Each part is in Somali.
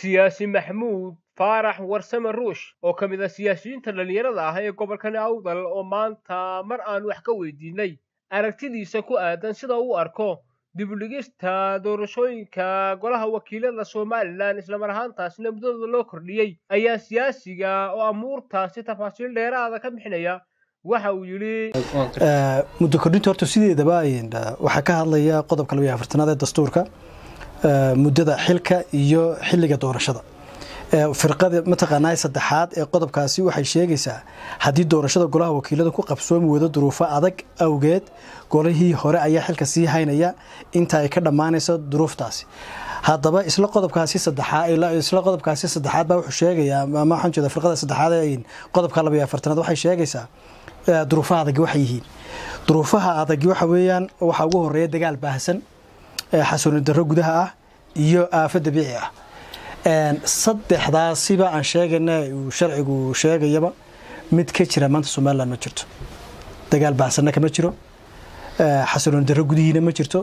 siyaasi maxamuud faarax warsame ruush oo ka mid ah siyaasiyiinta dhallinyarada ah ee gobolkani awdal oo maanta mar aan wax ka weydiinay aragtidiisa ku aadan sida uu arko dibudhigista doorashooyinka golaha wakiilada somalilan islamar ahaantaasina muddadooda loo kordhiyey ayaa siyaasiga oo amuurtaasi tafaasiil dheeraada ka bixinaya waxa uu yidhi muddo kordhinta horta sideedaba waxaa ka hadlaya qodobka labayo afartanaad ee dastuurka muddada xilka iyo xilliga doorashada firqada mataqaanaa saddexaad ee qodobkaasi waxay sheegaysaa haddii doorashada golaha wakiilada ku qabsoomi wado duruufo adag awgeed golihii hore ayaa xilka sii haynaya inta ay ka dhammaanayso duruuftaasi haddaba isla qodobkaasi saddexaad isla qodobkaasi saddexaad baa wuxuu sheegayaa ama waxaan jeeda firqada saddexaad ee qodobka labayo afartanaad waxay sheegaysaa duruufaha adagi waxay yihiin duruufaha adagi waxa weeyaan waxaa ugu horeeya dagaal baahsan xasuuni darro gudaha ah iyo aafo dabiici ah saddexdaasiba aan sheegayna uu sharcigu sheegayaba mid ka jira maanta somalilan ma jirto dagaal baahsanna kama jiro xasuuni darro gudihiina ma jirto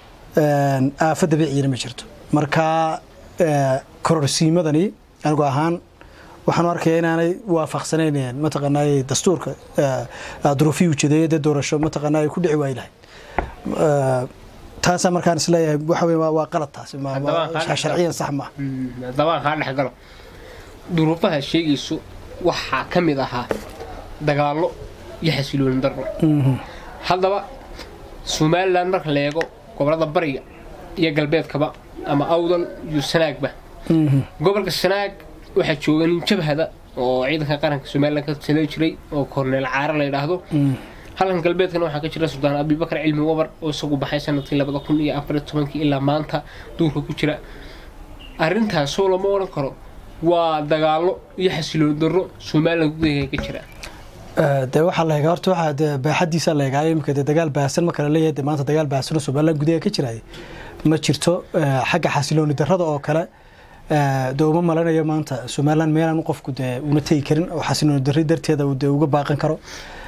aafo dabiiciyana ma jirto marka kororsiimadani anigu ahaan waxaan arkaya inaanay waafaqsanayn mataqaanaa dastuurka duruufihii ujeedeeya dee doorasho mataqaanaa ay ku dhici waayi lahayd taasaa markaan isleeyahay waxa wey waa qalad taasi sharciyan sax maaha dabaan kaa dhex galo duruufaha sheegayso waxaa ka mid ahaa dagaallo iyo xasilooni darro haddaba somalilan marka la eego gobolada bariga iyo galbeedkaba ama awdal iyo sanaagba gobolka sanaag waxaa jooga nin jabhada oo ciidanka qaranka somalilan ka tala jiray oo korneel caare la yidhaahdo halkan galbeedkana waxaa ka jira suldaan abibakar cilmi wabar oo isagu baxay sanadkii labada kun iyo afariy tobankii ilaa maanta duurka ku jira arrintaasoo lama odhan karo waa dagaallo iyo xasiloon darro somalilan gudaheega ka jira dee waxaa la egaa horta waxaa dee baaxadiisa la egaa imika dee dagaal baahsan marka la leeyahay dee maanta dagaal baahsanoo somalilan gudaheega ka jiraya ma jirto xagga xasilooni darrada oo kale de uma malanayo maanta somalilan meelaan qofku dee una tegi karin oo xasilooni darri darteeda dee uga baaqan karo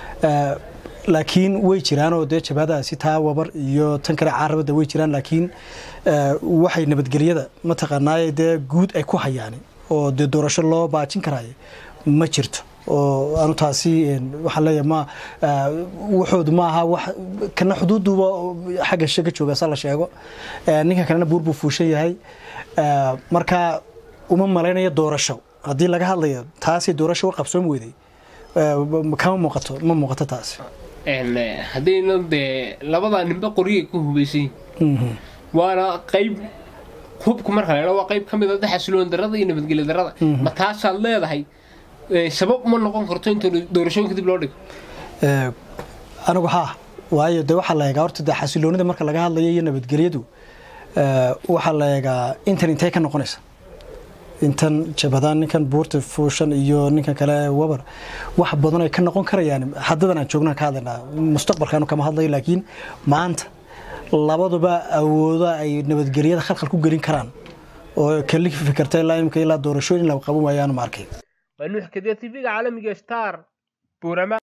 laakiin way jiraanoo dee jabhadaasi taa wabar iyo tan kale caarabada way jiraan laakiin waxay nabadgelyada mataqaanaaye dee guud ay ku hayaan oo dee doorasho loo baajin karaayo ma jirto oo anu taasi waxaan leeyahay ma waxoodu ma aha wax kana xuduuduba xagga shishe ka jooga sa la sheego ninka kalena buur buu fuushan yahay marka uma malaynayo doorasho haddii laga hadlayo taasi doorasho u qabsoon weyday kama muuqato ma muuqato taasi haddayna dee labadaa ninba qoryay ku hubaysan waana qayb hubku marka la waa qayb ka mid a xasiloon darrada iyo nabadgelyo darrada ma taasaad leedahay sabab uma noqon karto inta doorashooyinka dib loo dhigo anigu haa waayo dee waxaa la eegaa horta dee xasiloonida marka laga hadlayo iyo nabadgelyadu waxaa la eegaa intan intay ka noqonaysa intan jabadaan ninkan buurta fuushan iyo ninkan kale wabar wax badan ay ka noqon karayaan hadadan aan joognaan ka hadlaynaa mustaqbalkaanu kama hadlayo laakiin maanta labaduba awooda ay nabadgelyada khalkhal ku gelin karaan oo kali fikirta ilaa imika ilaa doorashooyin la qaban waayaanu ma arkay waa nuux kadiya tv-ga caalamiga star buurama